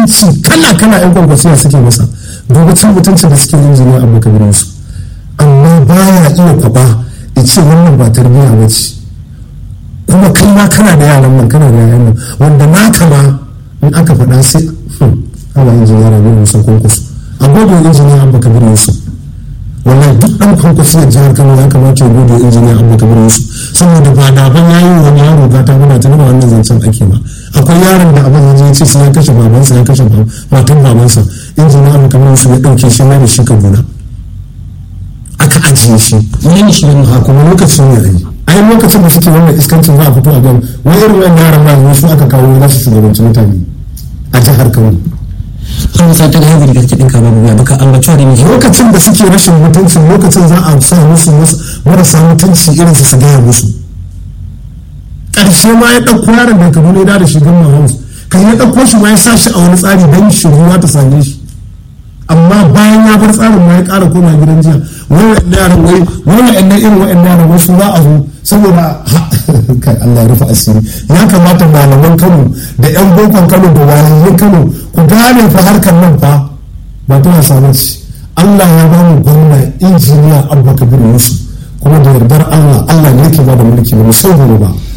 mutunci kala kala yan kwankwasiya suke masa dubi cin mutuncin da suke injiniya abu kabir yusuf amma baya iya kwaba ya ce wannan ba tarbiyya ba ce kuma kai ma kana da yaran nan kana da yaran nan wanda naka ma in aka faɗa sai ana injiniya rabi musa kwankwaso a gode injiniya abu kabir yusuf wallahi duk ɗan kwankwasiyar jihar kano ya kamata ya gode injiniya abu kabir yusuf saboda ba da ban yayi wani yaro gata muna ta nuna wannan zancen ake ba akwai yaron da abin ya ce sai ya kashe babansa ya kashe matan babansa injiniya abu kabir yusuf ya ɗauke shi mai da shi kaduna aka ajiye shi wani shi wani a kuma lokacin ne ayi ai lokacin da suke wannan iskancin za a fito a gan wani irin wannan yaran ma su aka kawo za su shugabanci mutane a jihar kano an sa ta da yanzu da kake dinka babu ya baka Allah cewa da miji lokacin da suke rashin mutunci lokacin za a sa musu marasa mutunci irin su su gaya musu ƙarshe ma ya ɗauko yaron da kaduna ya da shi gamma house kan ya ɗauko shi ma ya sa shi a wani tsari don shiruwa ta same shi amma bayan ya bar tsarin ma ya ƙara koma gidan jiya wani yaran wai wani ɗan irin wa'annan yaran wasu za a zo saboda kai Allah ya rufe asiri ya kamata malaman Kano da yan bokon Kano da wayayen Kano ku gane fa harkar nan fa ba ta wasa ba ce Allah ya ba mu gwamna injiniya Abubakar Yusuf kuma da yardar Allah Allah ne yake ba da mulki ba mu so ba